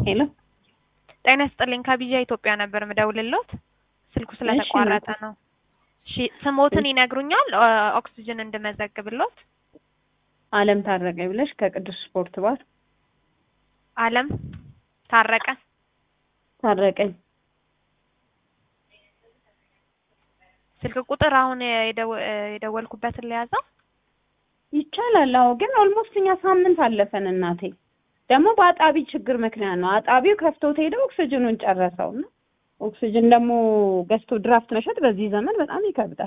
ሄሎ ጤና ይስጥልኝ ከቢዣ ኢትዮጵያ ነበር ምደውልሎት ስልኩ ስለተቋረጠ ነው። እሺ ስሞትን ይነግሩኛል ኦክሲጅን እንድመዘግብሎት። አለም ታረቀ ብለሽ ከቅዱስ ስፖርት ባር አለም ታረቀ ታረቀኝ ስልክ ቁጥር አሁን የደወ- የደወልኩበትን ለያዘው ይቻላል። አዎ ግን ኦልሞስት እኛ ሳምንት አለፈን እናቴ። ደግሞ በአጣቢ ችግር ምክንያት ነው። አጣቢው ከፍቶት ሄደ ኦክሲጅኑን ጨረሰው እና ኦክሲጅን ደግሞ ገዝቶ ድራፍት መሸጥ በዚህ ዘመን በጣም ይከብዳል።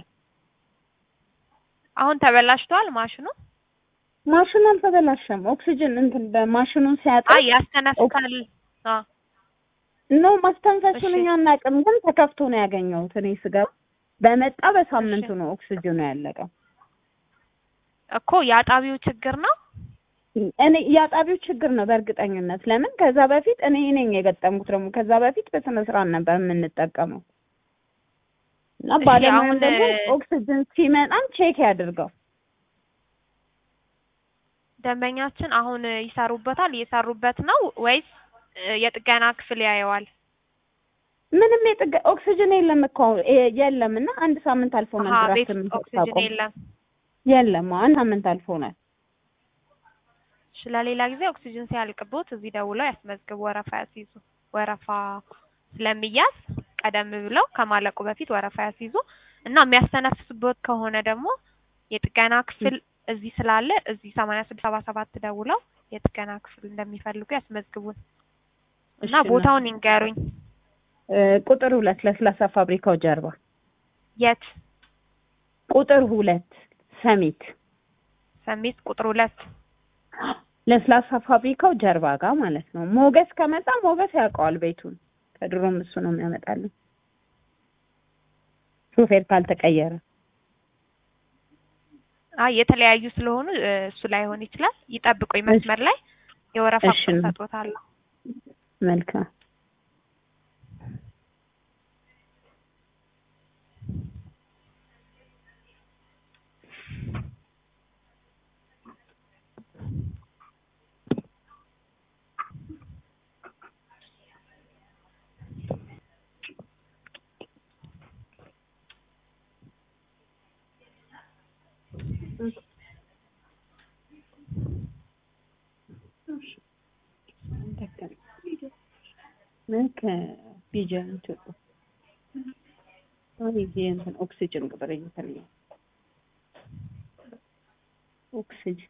አሁን ተበላሽቷል ማሽኑ። ማሽኑ አልተበላሸም። ኦክሲጅን እንትን በማሽኑን ሲያጣ አይ ያስተነፍሳል። አዎ ኖ ማስተንፈሱን እሺ። እኛ አናውቅም፣ ግን ተከፍቶ ነው ያገኘሁት እኔ ስገባ። በመጣ በሳምንቱ እሺ። ነው ኦክሲጅኑ ያለቀው። እኮ የአጣቢው ችግር ነው። እኔ የአጣቢው ችግር ነው በእርግጠኝነት። ለምን ከዛ በፊት እኔ ነኝ የገጠምኩት። ደግሞ ከዛ በፊት በስነ ስርዓት ነበር የምንጠቀመው እና እሺ፣ ባለሙያም አሁን ደግሞ እ- ኦክሲጅን ሲመጣም ቼክ ያድርገው። ደንበኛችን አሁን ይሰሩበታል እየሰሩበት ነው ወይስ እ፣ የጥገና ክፍል ያየዋል? ምንም የጥገ ኦክሲጅን የለም እኮ እ- የለም እና አንድ ሳምንት አልፎናል። አሀ ድራፍት ቤት ውስጥ የምንሰጥ ኦክሲጅን ካቆም የለም። የለም አንድ ሳምንት አልፎናል። እሺ ለሌላ ጊዜ ኦክሲጅን ሲያልቅቦት እዚህ ደውለው ያስመዝግቡ፣ ወረፋ ያስይዙ። ወረፋ ስለሚያዝ ቀደም ብለው ከማለቁ በፊት ወረፋ ያስይዙ እና የሚያስተነፍስበት ከሆነ ደግሞ የጥገና ክፍል እዚህ ስላለ እዚህ ሰማንያ ስድስት ሰባ ሰባት ደውለው የጥገና ክፍል እንደሚፈልጉ ያስመዝግቡን እና እሺ፣ ቦታውን ይንገሩኝ። እ፣ ቁጥር ሁለት ለስላሳ ፋብሪካው ጀርባ የት? ቁጥር ሁለት ሰሚት ሰሚት ቁጥር ሁለት ለስላሳ ፋብሪካው ጀርባ ጋር ማለት ነው። ሞገስ ከመጣ ሞገስ ያውቀዋል ቤቱን። ከድሮም እሱ ነው የሚያመጣልን ሾፌር ካልተቀየረ። አይ የተለያዩ ስለሆኑ እ፣ እሱ ላይሆን ይችላል። ይጠብቁኝ መስመር ላይ የወረፋ እሺ። ቁጥር ሰጥዎታለሁ። መልካም ከቢጀን ኢትዮጵያ አይ እንትን ኦክሲጅን ቁጥር እየፈለገ ኦክሲጅን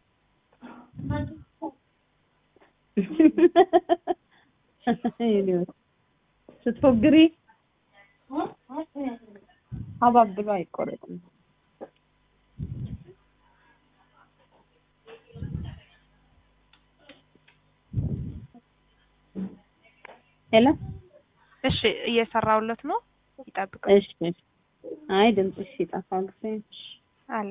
ስትፎግሪ ሀባብ ብሎ አይቆረጥም። ሄሎ እሺ እየሰራውለት ነው። ይጠብቁኝ እሺ እሺ። አይ ድምፅሽ ሲጠፋ ጊዜ አለ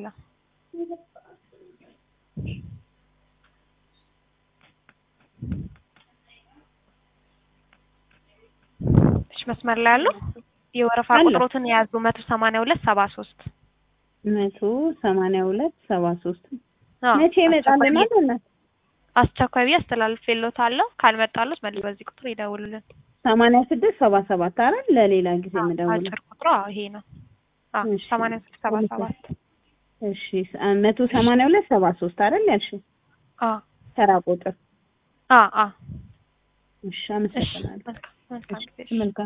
እሺ መስመር ላይ ያሉ የወረፋ አለ። ቁጥሮትን የያዙ መቶ ሰማንያ ሁለት ሰባ ሶስት መቶ ሰማንያ ሁለት ሰባ ሶስት መቼ ይመጣልናል? እናት አስቸኳይ ብዬ አስተላልፌልዎታለሁ። ካልመጣሉት መልስ በዚህ ቁጥር ይደውሉልን። ሰማንያ ስድስት ሰባ ሰባት አይደል? ለሌላ ጊዜ የምደውለው አጭር ቁጥሩ አዎ ይሄ ነው። አዎ እሺ። ሰማንያ ስድስት ሰባ ሰባት እሺ መቶ ሰማንያ ሁለት ሰባ ሶስት አይደል ያልሽው? አዎ ተራ ቁጥር አዎ አዎ እሺ እሺ አመሰግናለሁ። መልካም መልካም ጊዜ መልካም